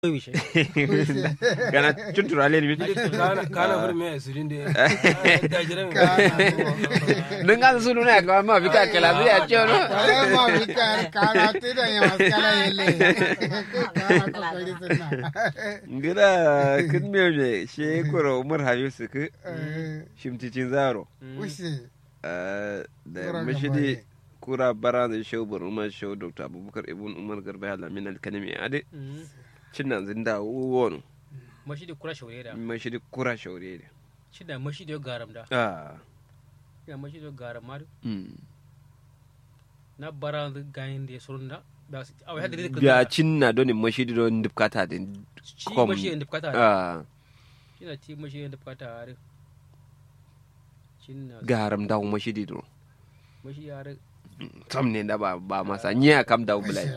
wishe gana cuntura len min kana kana bur me asirin de da jira me nunga sunu na ka ma bika kala bi a chono Wale ma vika kana tida ya maskala yele. Kana kokari sunna. ngira kin me me she koro umar hayu su ku Eh, shimticin zaro Ushi. Eh, da Kura mashidi gaba kura bara da shehu bar umar shehu dr abubakar ibn umar garba ya lamin alkanimi ade cinna zinda wono mashi da kura shaure da mashidi kura shaure ne shi da mashi da garam da ah ya mashi da garam ma mm. na bara da gayin da surun da ba su a wai hadiri da biya cinna doni mashidi don dubkata din ci kom. mashi da bukata ah ina ci mashi da bukata are cinna garam dawo mashidi do mashi are sam ne da ba ba masa nya kam dawo bulai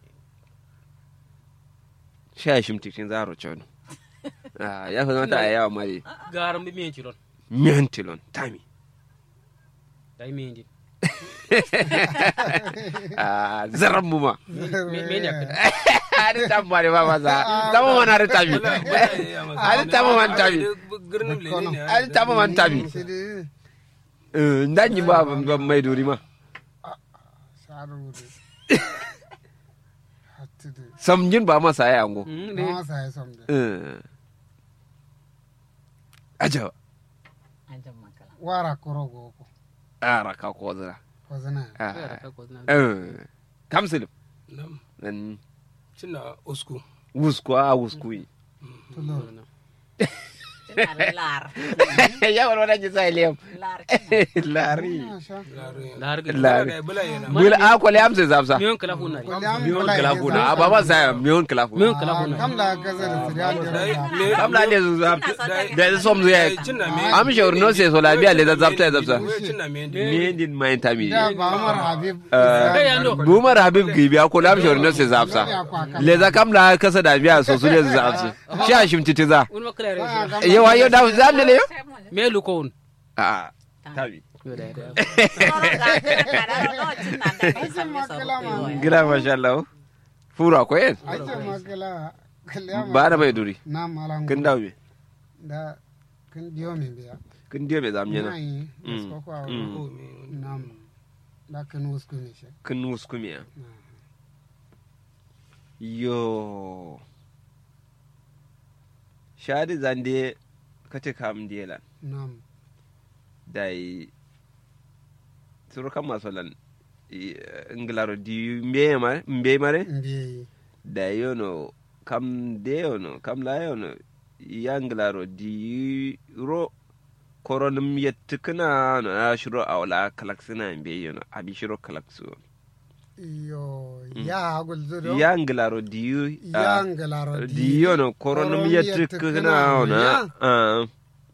sha shimticin zaro chono ah ya fa mata ayawa mari garam bi miyan cilon miyantilon tami da yi miyan din ah zaran mu ma me ne akan ari tambare ba masa tamo man ari tami ari tamo man tami girnin le ne ari tamo man tami Shidi. Eh, ndanyi ba ba mai duri ma Sharu wudu. Hattudu. samjin ba masa ya ango Mm, Na ne masa ya somde. Eh. ajawa Wara korogo ko. ara ka ko zira Kozana. ya da Ah. ka ko na Eh. kamsil nam nan cinna usku wusku a wusku yi Tulur. lar ya wani wani jisa iliyam lar lari Masha. lare lahar ga Lare. ga bula yana bula a kwale amsa zapsa miyan kala huna ne Kwale am miyon kula kala ya kuna a zama. baba sa miyon kala kuna miyan kala Ah, huna Kam da gaza da siriya da dai rada. me kam la ne zapsa da ya som zuya cinna me am shawar no se so la biya le da zapsa zapsa cinna me me din mai tami Da ba Umar Habib. Eh, yando. bumar habib gibi a kula am shawar no se zapsa le za kam la kasa da biya so su ne zapsa shi a shimtiti za wani makala ya rashi yawa yau da za ne le yo me lukon a tabi yo da da gila masha Allah fura ko yen Ake makala. Kalya ma- ba da mai duri Na malangu. kin dawo me Da kin biyo min biya. kin diyo me zamye na Nai, Mm. isko kwa Mm. wa- Nam. Da kin wusku ne shi. kin wusku me yo shadi zande kace kam dielan Nam. dai suru kam masolan nglaro di mbe mare mbe mare Mbiye. da yono kam de yono kam la yono ya nglaro di ro koronum yettikna no a shiro awla kalaksina mbe yono abi shiro kalaksu Yo, ya hagul zudo. ya nglaro di Ya ngalaro di yono koronum koronum yettikna yettikna ona ya. ah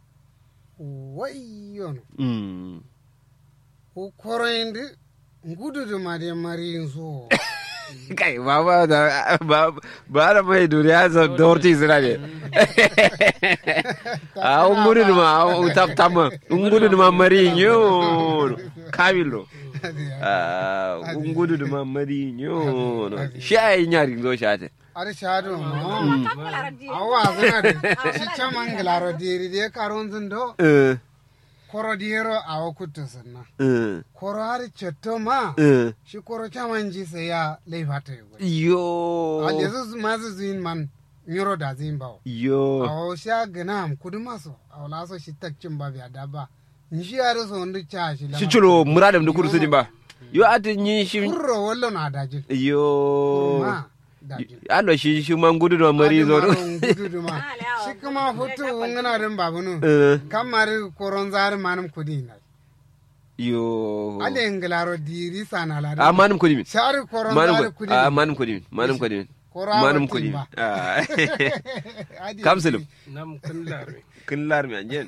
Wai yono. mm Ko koroyinde ngududu ma de mari so. kai baba da ba ba da mai duniya zo dorti sira ne a un gudu ma un tap tama un gudu ma mari nyo kabilo a un gudu ma mari nyo shi ai nyari zo shate Ari shado no. Awa zana de. Shi chama ngalaro diri de karon zundo. eh Koro diro awa kuttu sanna. eh Koro hari cetto ma. eh Shi koro chaman ji sai ya leifata yugo. yo Alezu mazu zuin man nyoro da zin bawo. yo awo sha ganam kudu maso awo laso shi takcin ba biya daba nshi yare so ndu cha shi shi chulo muradam da kursu ba yo atin yi shi kurro wallo na dajin yo ma dajin allo shi shi man gudu ma mari zo do gudu ma shi kuma futu ngana den babunu eh kamari koron zari manum kudi na yo ale nglaro diri sana la a manum kudi min shari koron manum zari kudi kudi a manum kudi min manum kudi min Koro manum awa kudi min timba. Ah. Adi- kamsilim nam kan lare kin lar mi anjen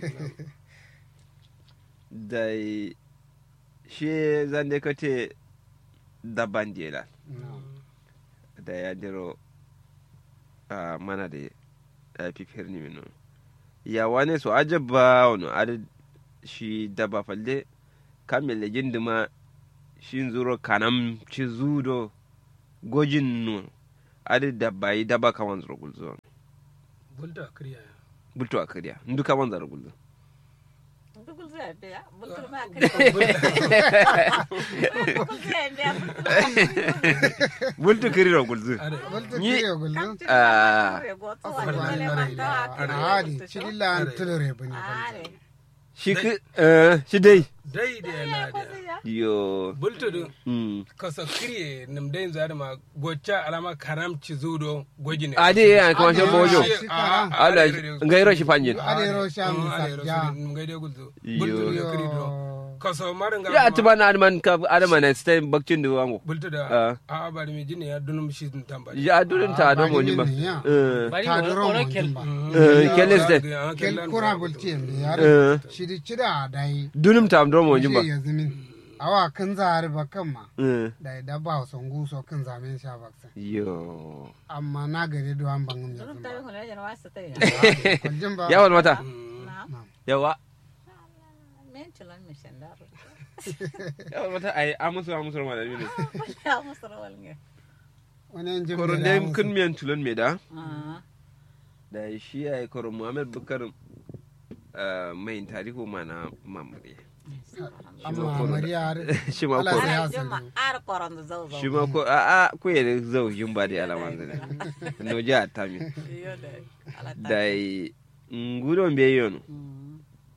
dai she zande kate daban jela No. da ya diro a mana da ya fi firni minu ya wane so ajabba wani adad shi daba falle kamil gindima shin zuro kanam ci zudo gojin nu adi dabba yi dabba kaman zura gulzo bulta kriya bulto a kariya ndu kaman zura gulzo Bultul zai biya, bultul ma kai. Bultul zai biya, bultul bulto kiriro gulzo are Walta Ni- kiriyo gullu. Ah. ma go to Afar wani ma wale ni ma are ta are. Adi, chidilla an tulure bane. Are. shi ki eh, shi dai dai da yana da yo bulta du mm. kasa kriye nam dai zare ma gocha alama karamci zudo gojine adi ya kama shi Adi, bojo shi karam. ala ngairo shi panjin Adi ro sham sabja. ngai gulzo Yo. bulta da kri do Yo. kasa marin ga ya tuba na adman ka adama na stay bakcin da wango bulta Ah. da a bari mi jini ya dunum shi dun tamba ya durin ta don mo ba Bagini ya. eh bari Ta mo duro oro mo kel jimba. eh keles de Kel kura bulti yambe Eh. yare. Shidi chida dai. dunim ta don mo jimba Shi ya zimin. Awa kan zahar bakan ma. eh Da da ba son guso kan zamen sha baksa. yo Amma na gari do an bangum ya Durun zimba. tabi hula jana wasa ta yi. Kwaljin ba. yawan mata Na, yawa men cilan mi shandaro. yawan mata ai amusu amusu ma da ne Ya musu rawal nge. Wani yan jimbe koron da dai musu. kun miyan tulon me da Ah, da shi ya yi koron muhammad bukar eh, mai tarihu mana mamure Amma Mariya shi ma Allah ko sai ya Ara jama sani. ara koron da zau zau. shi ma ko a a ko ya da zau yin ba da alaman zane no ja ta mi Iyo da. Ala ta. da yi ngudon be yon Mm,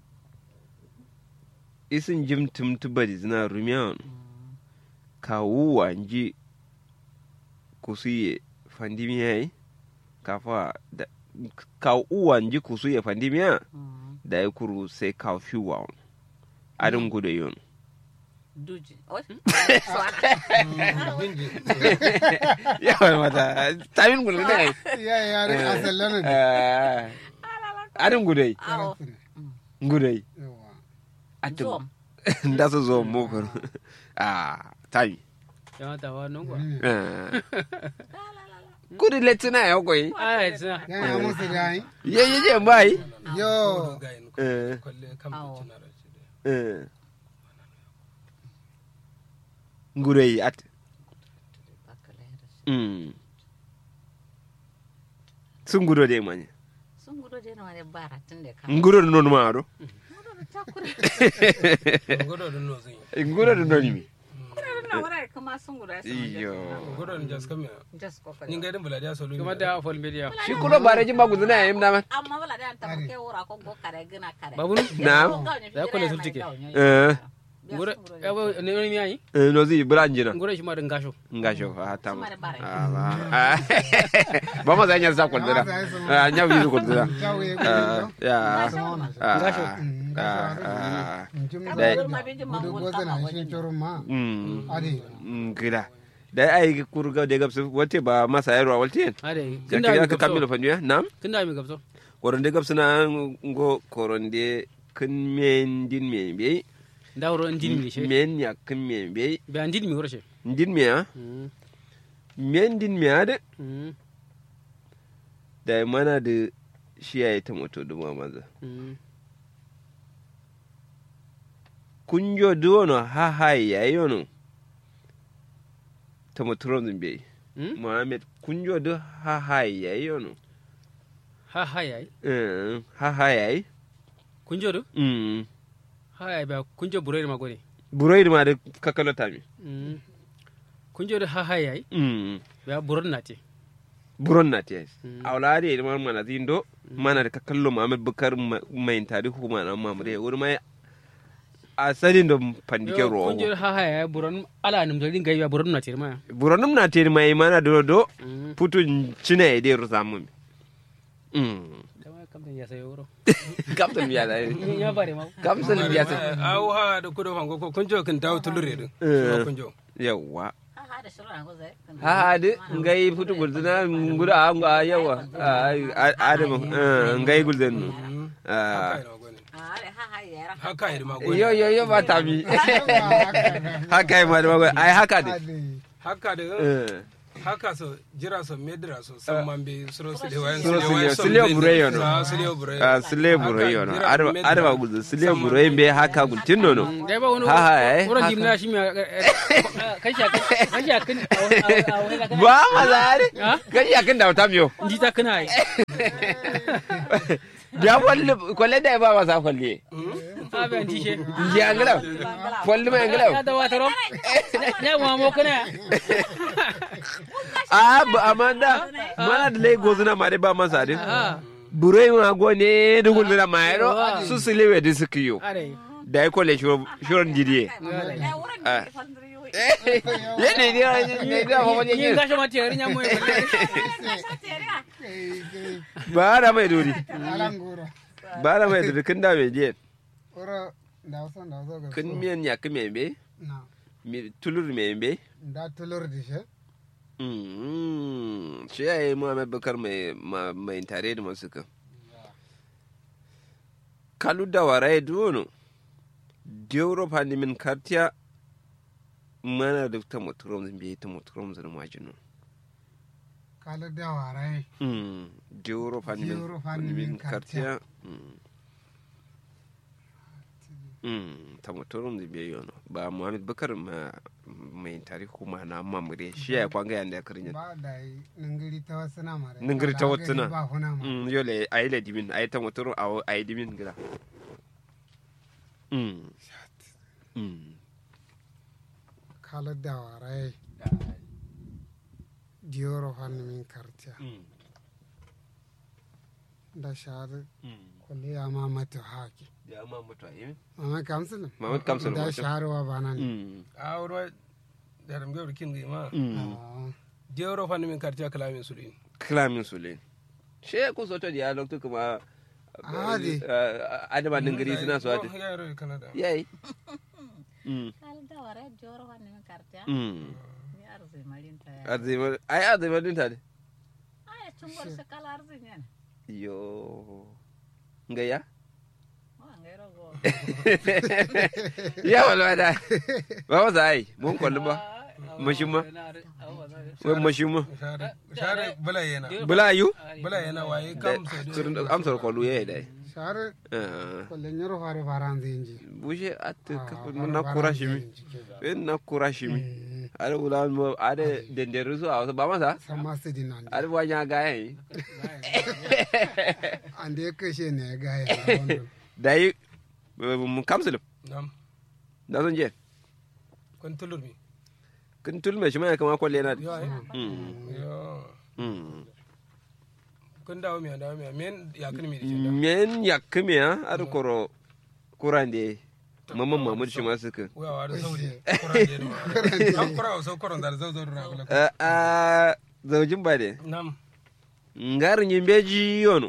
isin jim tum tubadi zina rumiyan kawu wanji kusuye fandimiya kafa da kawu wanji kusuye fandimiya mm. da ya kuru sai kawo fi wa adin gudu yon Duji. Oi. binji yawan mata tamin gudu ne Ya yare asalin da. ai adin gudu Awo. gudu Yawa. atin Zom. da su zo mokar a tami ya ta wa non ko gudu letina ya koyi ai tsina Yan ya musu da yi. ye ye je bai Yo. ga yin eh kwalle kam Awo. tunara shi da eh gudu at mm sun gudu da manya Sun gudu je na wani bara tun da ka. gudu da non ma ado Gudu da takura. godo da no zin gudu da non mi Gudu na wurare kuma sun gudu ya sama iyo godo da jas kam ya Just kokari. ni ngai din bula da solo kuma da fol media shi kulo bare jin ba gudu na yayin dama amma wala da ta ke wura ko go kare gina kare babu na Ya kula sul tike. eh ngure ya ba ne ne mi ai eh, no zi branjina ngure shi ma da ngasho ngasho a ta Suma da bare. Ah, ba ma za nya sa ko dira ah nya wi ko dira Jawo ya ah gudu. ya Sama ah Ngasho. ah ah Jim Dai. da gudu goza na shi choro ma. mm Adi. mm, gida dai ai kurga de gabsu wate ba masa yaro walti ade ya kinda kira mi ka kamilo gabso fanjuya nam kinda mi gabso koronde gabsuna ngo koronde kin men din men be da woro ndin mi she men ya kin men be be andin mi woro she din me ha mm men din me ade mm da mana da shi ya yi ta moto da maza mm kunjo duwono ha ha ya yi yono ta motoron zumbe mm muhammed kunjo du ha ha ya yi yono ha ha yayi Eh, ha ha ya yi kunjo do Mm. ha yayi ba kunjo buroi ma gode buroyi ma da kakalo tami mm kunjo do ha ha yayi Mm. ba buron na te buron na ta yi Mm. a wula da yi mana zindo mana da kakallo muhammed bukar ma- mai tarihu ma na mamure wuri mai a sadin da pandike Yo, rogo kunjo do ha ha yayi buron ala nim dalin gai ba buron na te ma buronum na te mai mana do do mm putun cina ya dai rusa mun Mm. dama kam ya sayo woro Captain biya da ya bare ma Captain biya ta awu ha da kudo fango ko kunjo kin tawo tulure din Eh. kunjo yawa ha ha da shirin ko zai ha de ngai putu gulduna nguda anga yawa adamu ngai gulden nu Ah, ha da ha ha yara haka yi ma gode yo yo yo ba tabi haka yi ma da magwai ai haka de Adi. haka da Eh, haka so jira so medra so san man be suro sile wayan Suro sile wayan sile- sile bureyo no. sa sile bureyo a sile buroyo no Haka, arba jira arba medra. gudu sile buroyo be haka gultin no no dai ba wani Ha, ha, eh, wurin haka. jimna shi mai kashi a kashi a kan a ba ma zare Ha? kai ya kin da wata miyo ji ta kana yi ya kwalle kwalle da ba masa kwalle a ban ji she ji angala kwalle mai angala ya da wata rom ne mu mo kana a ba amanda mana da lai gozuna ma dai ba masa din a buroyo ma go ne dugul da mayro Yawa. su sile we disikiyo are da ya kwalle shiron jidiye Ah. yene ne ne da fa wani yin yin gashi ma tiyari nya mu ba da mai dori alanguro ba da mai dori kin da mai je oro ndawso ndawso ga kin miyan ya kin mai be na mi tulur mai be nda tulur dishe Mm, shi ya yi Muhammad Bakar mai ma- mai tare da masu kan. Kalu da wara ya duwono, Deuro min kartiya mana da ta muturom zan biya ta muturom zan majinu. kala da warai Mm, Deuro Deuro min min kartiya. Mm. Mm, ta muturom zan biya yono. Ba Muhammad Bakar ma mai tare kuma na mamure shi ya kwanga yanda ya karin ba da yi ningiri ta wasu na mare Ningiri ta wasu na. ba huna ma Mm, yole a yi ladimin a yi ta motor a yi dimin gida Mm. Mm. kala da warai diyoro hannu min kartiya da shahadu kulli ya ma mata haki Ya ma mutu a yi mama kamsul Mamad Kamsul da wato. shahadu wa bana ne Mm. a wuro da ram gawar kin ma Mm. Ah, jero fa min kartiya kalamin sulin Kilamin su le. She ku soto da ya lokto kuma Adi. eh, adama ningiri suna so ati. ya yaro kanada Yayi. Mm. Mm. Arzima ai arzima din ta de. Yo. Ngaya? Ya wala da. Ba wa ai mun kwallu ba. Mashin ma. Wai mashin ma. share share bala yana Bula yu? bala yana waye kam sai Surun amsar kwallu yayi dai. shahadu Eh. kulli nyoro fare faran zinji bushe atta Ah, kafa fare na faran kura shi mi zinji ke da. in na kura shi mi Mm, ada wula mo ada denderu su a wasu ba masa san masu dinan ada wanya gaya yi an da ya kashe ne ya gaya da wannan. da yi mu kamsul nam da sun je kon tulur mi kun tulme shi mai kama kwalle na yo ai Mm, yo mm. kun dawo mi dawo mi men ya kan mi da men ya kame ha ada koro kuran da mamman mamud shi ma suka wa wa da sauri kuran je ma am kura so kuran da zo zo ra kula a a zaujin ba de nam ngarin yin beji yono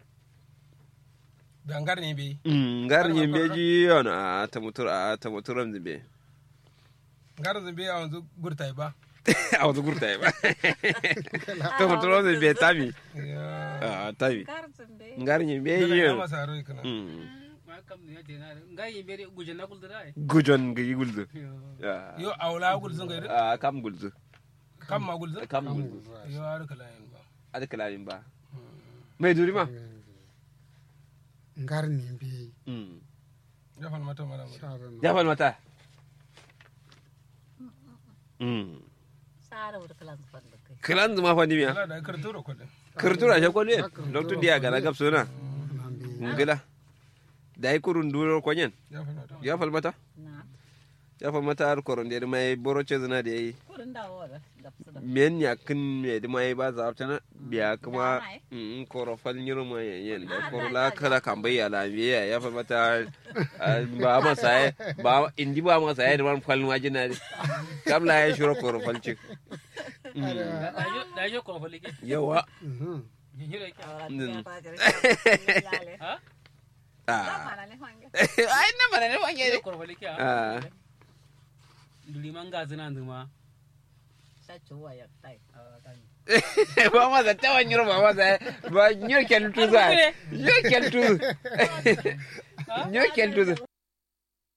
dangar ne bi Mm, ngarin yin beji yono a ta mutur a ta muturam zimbe ngar zan bi a wanzu gurtai ba a wata gurta ya ba ta muturam zimbe tami ya a tami ngarin yin beji ya yono masa ro kana Mm. ma kam ne te na ngai bere guje na kulda dai gujon ga yi gulzu yo awla gul zan gaida a kam gulzu kam ma gul zan kam gulzu yo har kala yin ba ada kalamin ba mai duri ma ngar ni bi Mm. ya fal mata mara mara shahadu ya fal mata Mm. kilan zuma fa nimiya ala da karturo ko din kirtura shi kwallo lokacin da ya gana gab suna nan bi ngila da yi kurun duro kwanyen ya fal mata ya fal mata ya fal mata har koron da mai boro ce zina da yayi men ya kin me da mai ba za ta biya kuma in koro fal nyiro ma yen da koro la kala kan bai ala biya ya fal mata ah, ba ma sai ba indi ba ma sai da man fal wajina kam la ya shiro koro fal cik da je ko fali ke yawa Mhm. hira ke ha ah ai na mana ne wanye ne ko fali ke ah duli man ga zina nduma ba ma za ta wani ba ma za ba nyo kel tu za nyo kel tu nyo kel tu